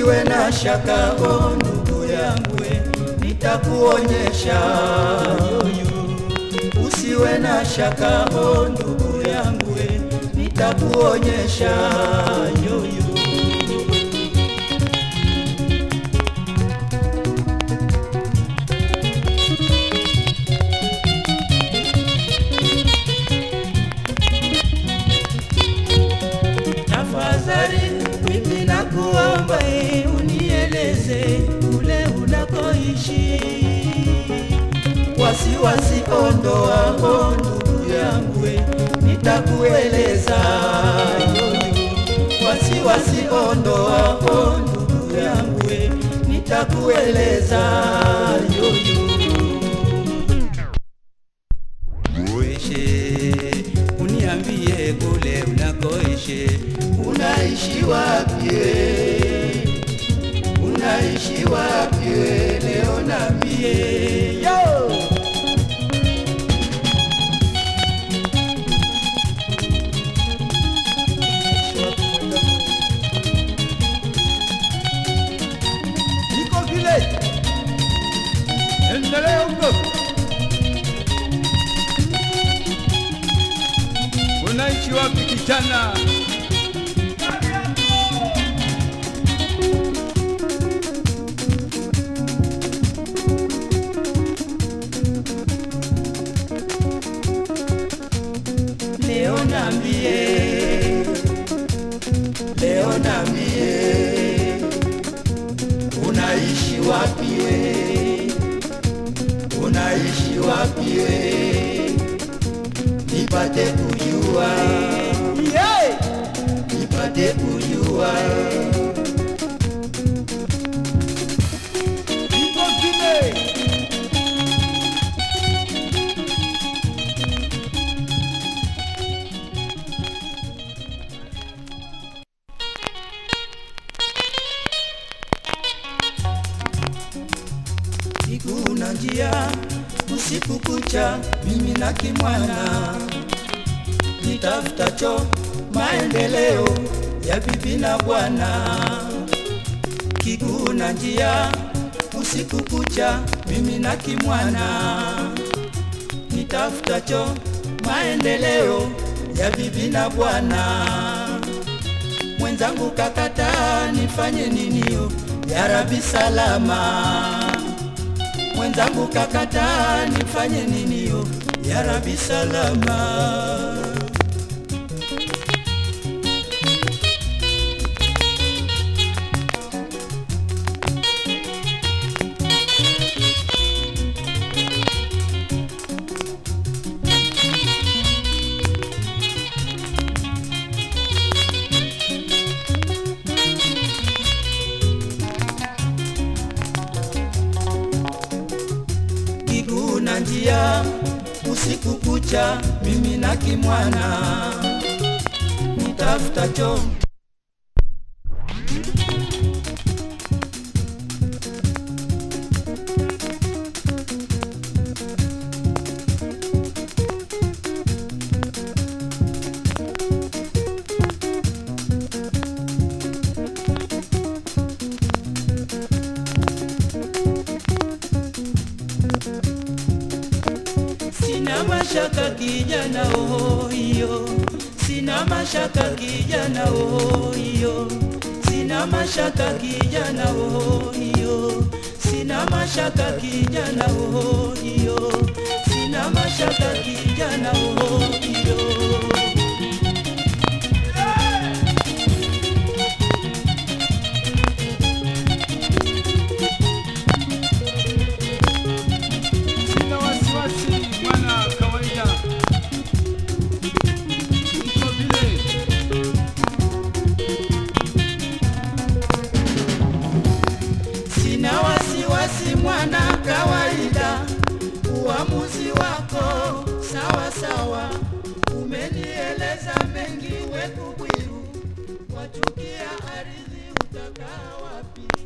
usiwe na shaka o ndugu yangu, nitakuonyesha yoyo. Usiwe na shaka o ndugu yangu, nitakuonyesha yoyo. Tafadhali mimi nakuomba eh, unieleze kule unakoishi. Wasiwasi ondoa o ndugu yangu, eh, nitakueleza yoyo. Wasiwasi ondoa o ndugu yangu, eh, nitakueleza yoyo. Uishi, uniambie kule unakoishi, unaishi wapi? Unaishi wapi? Leo niambie yo. Niko vile. Endelea huko. Unaishi wapi kijana? Leo niambie, leo niambie, unaishi wapi we? Unaishi wapi we? Nipate kujua, yeah! nipate kujua. Niko vile. Siku na njia usiku kucha, mimi na kimwana nitafutacho maendeleo ya bibi na bwana. Kiguu na njia usiku kucha, mimi na kimwana nitafutacho maendeleo ya bibi na bwana. Mwenzangu kakata, nifanye ninio ya Rabi salama mwenzangu kakata, nifanye ninio ya Rabi salama. Kiguu na njia usiku kucha, mimi na kimwana nitafutacho Sina mashaka kijana oyo, sina mashaka kijana oyo, sina mashaka kijana oyo, sina mashaka kijana oyo, sina mashaka kijana oyo. Sina wasiwasi mwana kawaida. Niko vile. Sina wasiwasi mwana kawaida, uamuzi wako sawa sawa. Umenieleza mengi we kubwiru, wachukia ardhi utakaa wapi?